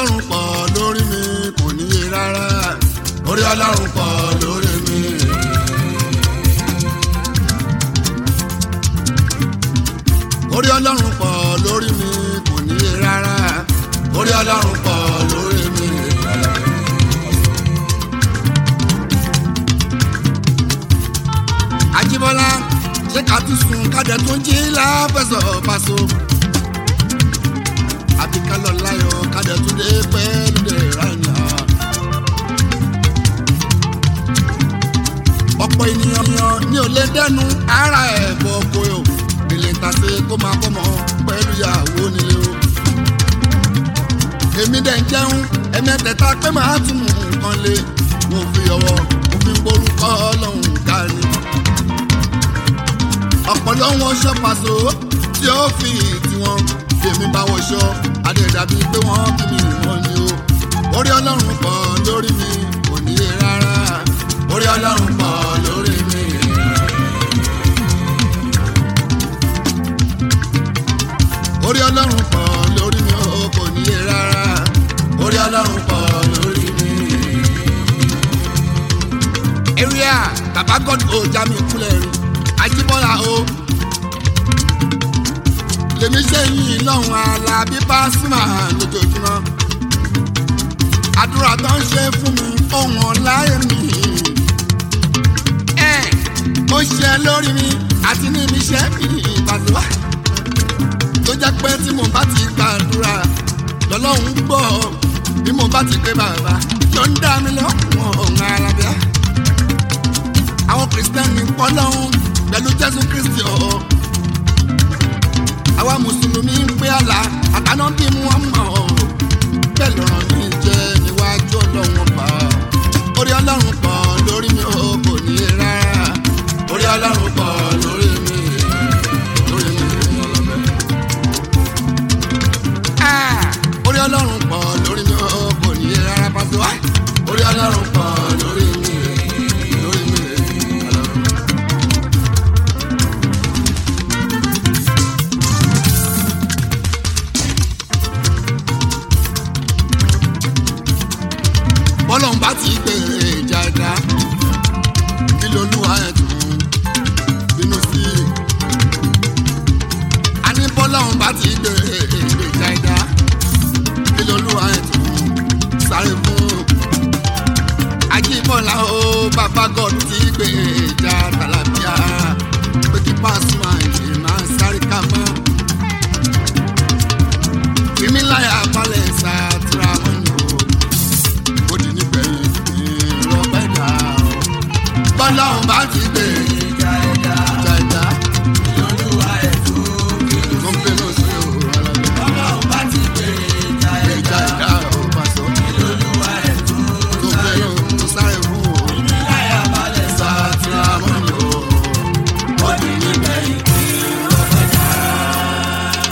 ọlọ́run pọ̀ lórí mi kò níye rárá orí ọlọ́run pọ̀ lórí mi. orí ọlọ́run pọ̀ lórí mi kò níye rárá orí ọlọ́run pọ̀ lórí mi. Ajíbọ́lá ṣé ká tún sùn kájẹ tún jí láfẹsọ̀ paṣọ. àbí ká lọ láyọ̀ kájẹ tún dé pẹ́ẹ́lú dé rànà. ọ̀pọ̀ ènìyàn yan ní ò lè dẹ́nu ara ẹ̀ bọ̀ koyo èlé tàṣe kó máa kọ́ mọ́ pẹ̀lú ìyàwó nílé o. èmi dẹ̀ ń jẹun ẹ̀mẹ́tẹ̀ẹ̀ta pé màá tún mú nǹkan lé mo fi ọwọ́ mo fi gborúkọ ọlọ́run ká ni ọ̀pọ̀lọ́ wọn ṣọ́ pàṣọ tí ó fi tiwọn tèmi bá wọṣọ adẹ̀dàbí pé wọ́n kí mi wọ́n ni o orí ọlọ́run pọ̀ lórí mi kò níye rárá orí ọlọ́run pọ̀ lórí mi. orí ọlọ́run pọ̀ lórí mi o kò níye rárá orí ọlọ́run pọ̀ lórí mi. area baba god o já mi kúlẹ̀ rí Ajíbọ́lá o lèmi ṣe yìn lọ́hùn Alábí Pasuma lójoojúmọ́ àdúrà tó ń ṣe fún mi ohun ọ̀láyé mi ẹ ó ṣe lórí mi àti ní ibi iṣẹ́ mi ìbàdúrà tó jẹ́ pé tí mo bá ti gbàdúrà lọ́lọ́run gbọ́ bí mo bá ti pé bàbá ló ń dá mi lọ́wọ́ ọ̀hún alábíà àwọn kìrìsìtẹ́nì pọ́ lọ́hùn pẹ̀lú jésù kristi ọ̀ àwa mùsùlùmí ń pé àlà àtàná bí wọ́n mọ̀ ọ́ bẹ́ẹ̀ lọ́rọ̀ mi jẹ́ níwájú ọlọ́run pa orí ọlọ́run pọ̀ lórí mi ò kò ní rárá orí ọlọ́run pọ̀ lórí mi lórí mi ọlọ́bẹ. orí ọlọ́run pọ̀ lórí mi ò kò ní rárá pàṣẹ wá orí ọlọ́run pọ̀ lórí mi lórí mi ọlọ́bẹ. bọ́lọ́n bá ti gbé ìjà ẹ̀dá kí lolúwa ẹ̀ tún bínú sí i. a ní bọ́lọ́n bá ti gbé ìjà ẹ̀dá kí lolúwa ẹ̀ tún sáré fún. Ajíbọ́lá o bàbá God ti gbé ìjà tàlàbíà pé kí Pasuma ìṣe máa sáré ká mọ́. Fìmí láyà balẹ̀ sàtúrà mọ́nù ó di nígbẹ̀yìn ìrọ̀pẹ́ dà ó. bọ́láhùn bá ti